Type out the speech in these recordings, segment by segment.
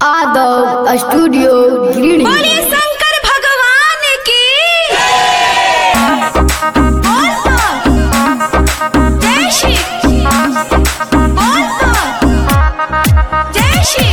आदव studio Giridih बोले शंकर भगवान की बोल तो जय श्री बोल तो जय श्री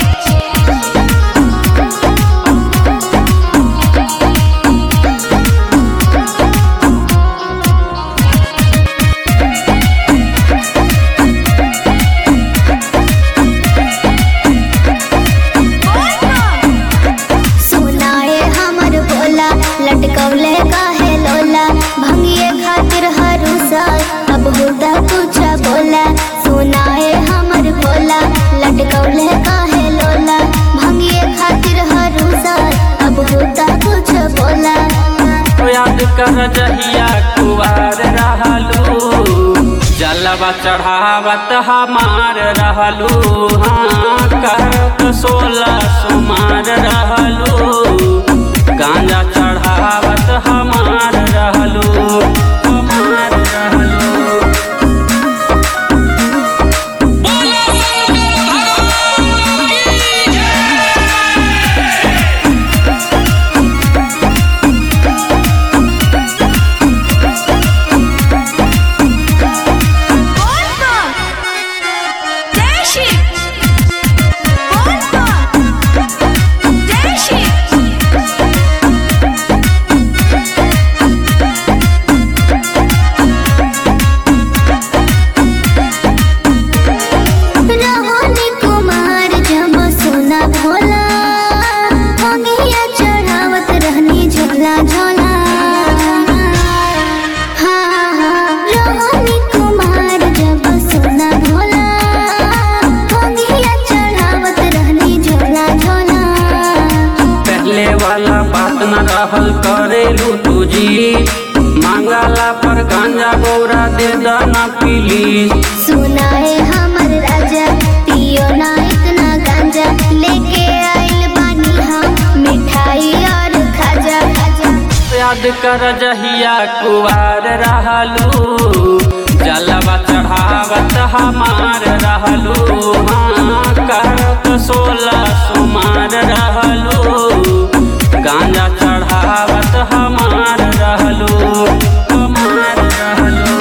बोल तो सुनाए हमर भोला लटकौले काहे लोला भंगिए खातिर हरुसा अब हुदा कुछ बोला सुनाए हमर भोला लटकौले काहे लोला भंगिए खातिर हरुसा अब हुदा कुछ बोला याद कर जहिया कुवार रहलू जलवा चढ़ावत हमार रहलू हाँ करत सोलह सुमार रहलू गांजा चढ़ावत हमार रहलू हमार रहलू बोल तो जय श्री बोल तो जय श्री रहोनी कुमार जब सोना भोला भंगिया चढ़ावत रहनी झोला झोला हाँ हाँ रहोनी कुमार जब सोना भोला भंगिया चढ़ावत रहनी झोला झोला पहले वाला बात न रहल करेलू तुझी मांगला पर गांजा गौरा दे दाना पीली सुनाए हमर राजा पियो ना इतना गांजा लेके आइल बानी हम मिठाई और खाजा खाजा याद कर जहिया कुवार रहलू जलवा चढ़ावत हमार रहलू हाँ करत सोलह सुमार रहलू गांजा चढ़ावत हमार रहलू हमार रहलू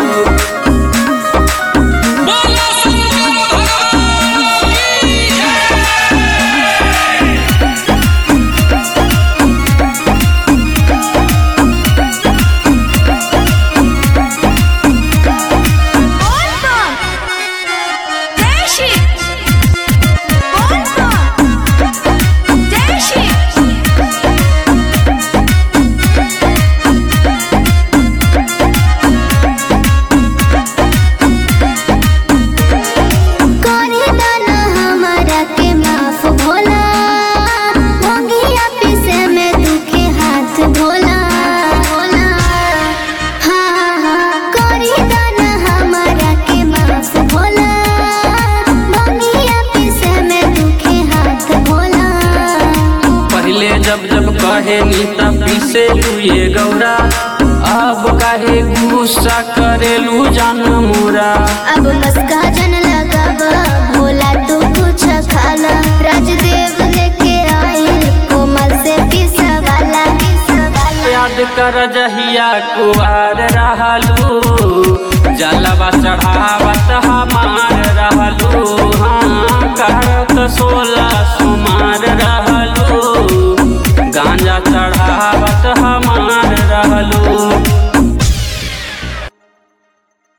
बोल तो जय श्री बोल तो जय श्री करे दाना हमारा के माफ भोला भंगिया पीसे में दुखे हाथ भोला भोला हाँ हाँ करे दाना हमारा के माफ भोला भंगिया पीसे में दुखे हाथ भोला पहले जब जब कहे नीता पीसे लुए गौरा अब काहे गुस्सा करेलू जान मोरा अब मस्का जन लगाब भोला तू कुछ खाला राजदेव लेके आइल कोमल से पिसा वाला याद कर जहिया कुआर रहलू जलवा चढ़ावत हमार रहलू हाँ करत सोलह